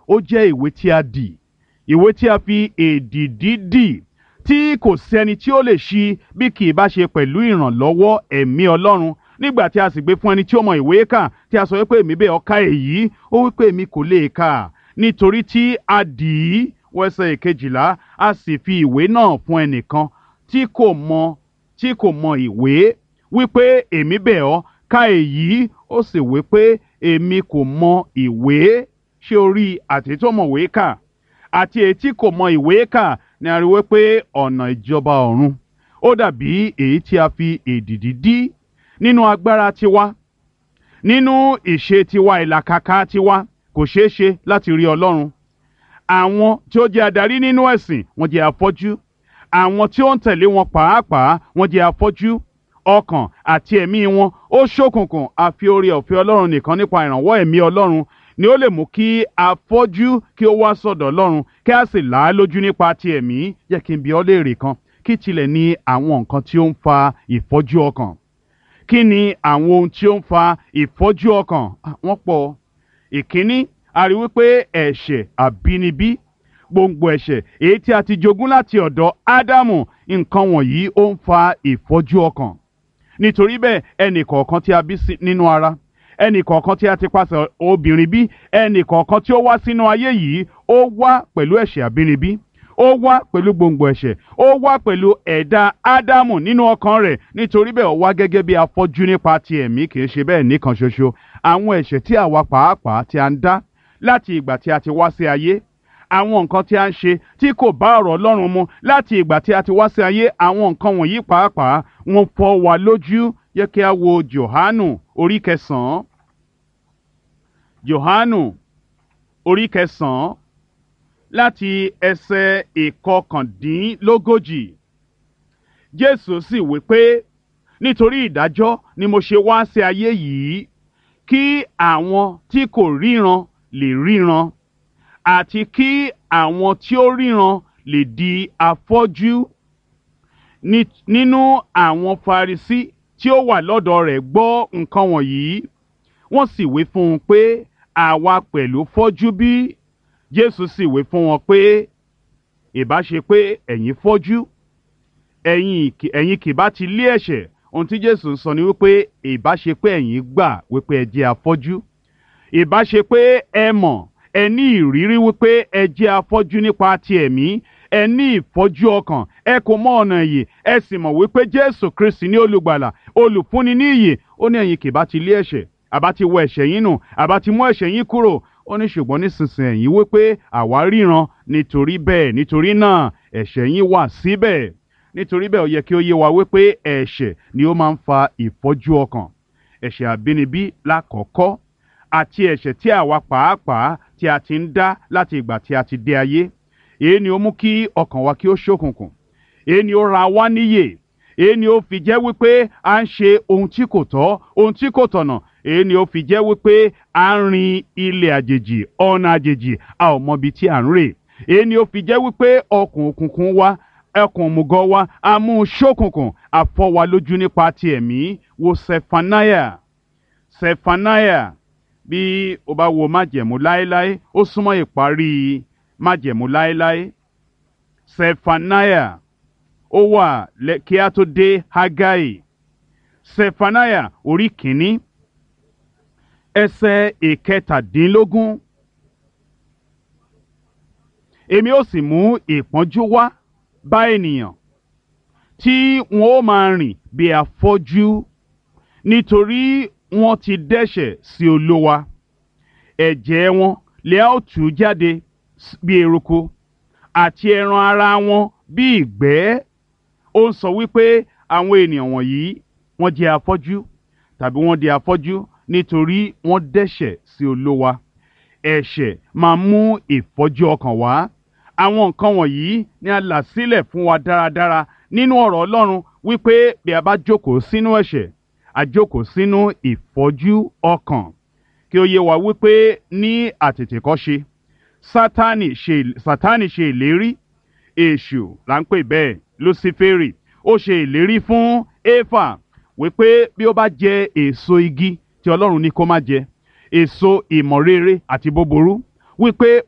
ó jẹ́ ìwé tí a dì ìwé tí a fi èdìdí dì tí kò sẹ́ni tí ó lè ṣí bí kì í bá ṣe pẹ̀lú ìrànlọ́wọ́ ẹ̀mí Ọlọ́run nígbà tí a sì gbé fún ẹni tí ó mọ ìwé kà tí a sọ wípé èmi bẹ́ẹ̀ ọ̀ka èyí ó wípé èmi kò lè kà nítorí tí a dì í wẹ́sẹ̀ ìkejìlá a sì fi ìwé náà fún ẹnìkan tí kò mọ tí kò mọ ìwé wípé èmi bẹ̀ ọ́ ka èyí ó sì wípé èmi kò mọ ìwé ṣé o rí àti tó mọ ìwé kà àti èyí tí kò mọ ìwé kà ni a rí wípé ọ̀nà ìjọba ọ̀run ó dàbí èyí tí a fi èdìdí dí nínú agbára tiwa nínú ìṣe tiwa ìlàkàkà tiwa kò ṣeé ṣe láti rí Ọlọ́run àwọn tí ó jẹ́ adarí nínú ẹ̀sìn wọ́n jẹ́ afọ́jú àwọn tí ó ń tẹ̀lé wọn pàápàá wọ́n jẹ́ afọ́jú ọkàn àti ẹ̀mí wọn ó ṣókùnkùn àfi oore ọ̀fẹ́ Ọlọ́run nìkan nípa ìrànwọ́ ẹ̀mí Ọlọ́run ni ó lè mú kí afọ́jú kí ó wá sọ̀dọ̀ Ọlọ́run kí a sì là á lójú nípa ti ẹ̀mí jẹ́ kí n bi ọ́ léèrè kan kí tilẹ̀ ní àwọn nǹkan tí ó ń fa ìfọ́jú ọkàn kí ni àwọn ohun tí ó ń fa ìfọ́jú ọkàn wọ́n pọ̀ ìkíní a rí wípé ẹ̀ṣẹ̀ àbínibí gbòǹgbò ẹ̀ṣẹ̀ èyí tí a ti jogún láti ọ̀dọ̀ Ádámù nǹkan wọ̀nyí ó ń fa ìfọ́jú ọkàn nítorí bẹ́ẹ̀ ẹnì kọ̀ọ̀kan tí a bí nínú ara ẹnì kọ̀ọ̀kan tí a ti pàṣẹ obìnrin bí ẹnì kọ̀ọ̀kan tí ó wá sínú ayé yìí ó wá pẹ̀lú ẹ̀ṣẹ̀ àbínibí ó wá pẹ̀lú gbòǹgbò ẹ̀ṣẹ̀ ó wá pẹ̀lú ẹ̀dá ádámù nínú ọkàn rẹ̀ nítorí bẹ́ẹ̀ ó wá gẹ́gẹ́ bí afọ́jú nípa ti ẹ̀mí kì í ṣe bẹ́ẹ̀ nìkan ṣoṣo àwọn ẹ̀ṣẹ̀ tí àwa pàápàá tí a ń dá láti ìgbà tí a ti wá sí ayé àwọn nǹkan tí a ń ṣe tí kò bá ọ̀rọ̀ Ọlọ́run mu láti ìgbà tí a ti wá sí ayé àwọn nǹkan wọ̀nyí pàápàá wọ́n fọ́ wa lójú yẹ kí a wo Jòhánù orí kẹsàn-án Jòhánù orí kẹsàn-án láti ẹsẹ̀ ìkọkàndínlógójì Jésù sì wí pé nítorí ìdájọ́ ni mo ṣe wá sí ayé yìí kí àwọn tí kò ríran lè ríran àti kí àwọn tí ó ríran lè di afọ́jú nínú àwọn Farisí tí ó wà lọ́dọ̀ rẹ̀ gbọ́ nǹkan wọ̀nyí wọ́n sì wí fún un pé àwa pẹ̀lú fọ́jú bí Jésù sì wí fún wọn pé ìbá ṣe pé ẹ̀yin fọ́jú ẹ̀yin kì bá ti lé ẹ̀ṣẹ̀ ohun tí Jésù ń sọ ni wípé ìbá ṣe pé ẹ̀yin gbà wípé ẹ jẹ́ afọ́jú ìbá ṣe pé ẹ mọ̀ ẹ ní ìrírí wípé ẹ jẹ́ afọ́jú nípa ti ẹ̀mí ẹ ní ìfọ́jú ọkàn ẹ kò mọ ọ̀nà ìyè ẹ sì mọ̀ wípé Jésù Kristi ní olùgbàlà olùfúnni ní ìyè ó ní ẹ̀yin kì bá ti lé ẹ̀ṣẹ̀ àbá ti wọ ẹ̀ṣẹ̀ yín nù àbá ti mú ẹ̀ṣẹ̀ yín kúrò ó ní ṣùgbọ́n nísinsìnyí ẹ̀yin wípé àwa ríran nítorí bẹ́ẹ̀ nítorí náà ẹ̀ṣẹ̀ yín wà síbẹ̀ nítorí bẹ́ẹ̀ ó yẹ kí ó yé wa wípé ẹ̀ṣẹ̀ ni ó máa ń fa ìfọ́jú ọkàn ẹ̀ṣẹ̀ àbínibí lákọ̀ọ́kọ́ àti ẹ̀ṣẹ̀ tí àwa pàápàá tí a ti ń dá láti ìgbà tí a ti dé ayé èyí ni ó mú kí ọkàn wa kí ó ṣókùnkùn èyí ni ó ra wá níyè èyí ni ó fi jẹ́ wípé à ń ṣe ohun tí kò tọ́ ohun tí kò tọ̀nà èyí ni ó fi jẹ́ wípé à ń rin ilẹ̀ àjèjì ọ̀nà àjèjì a ò mọbi tí à ń rè èyí ni ó fi jẹ́ wípé ọkàn òkùnkùn wa ẹkùn òmùgọ̀ wa a mú un ṣókùnkùn àfọ́ wa lójú nípa ti ẹ̀mí wo Sefanaya Sefanaya bí o bá wo májẹ̀mú láéláé ó súnmọ́ ìparí májẹ̀mú láéláé Sefanaya ó wà kí a tó dé Hagai Sefanaya orí kìíní ẹsẹ̀ ìkẹtàdínlógún èmi ó sì mú ìpọ́njú wá bá ènìyàn tí wọn ó máa rìn bí afọ́jú nítorí wọ́n ti dẹ́ṣẹ̀ sí Olúwa ẹ̀jẹ̀ wọn lè á ó tú jáde bí eruku àti ẹran ara wọn bí ìgbẹ́ ó ń sọ wípé àwọn ènìyàn wọ̀nyí wọ́n jẹ́ afọ́jú tàbí wọ́n di afọ́jú nítorí wọ́n dẹ́ṣẹ̀ sí Olúwa ẹ̀ṣẹ̀ máa mú ìfọ́jú ọkàn wá àwọn nǹkan wọ̀nyí ni a là sílẹ̀ fún wa dáradára nínú ọ̀rọ̀ Ọlọ́run wípé bí a bá jókòó sínú ẹ̀ṣẹ̀ a jókòó sínú ìfọ́jú ọkàn kí ó yé wa wípé ní àtètèkọ́ṣe sátánì ṣe sátánì ṣe ìlérí èṣù là ń pè bẹ́ẹ̀ luciferi ó ṣe ìlérí fún éfà wípé bí ó bá jẹ èso igi tí Ọlọ́run ní kó má jẹ èso ìmọ̀ rere àti búburú wípé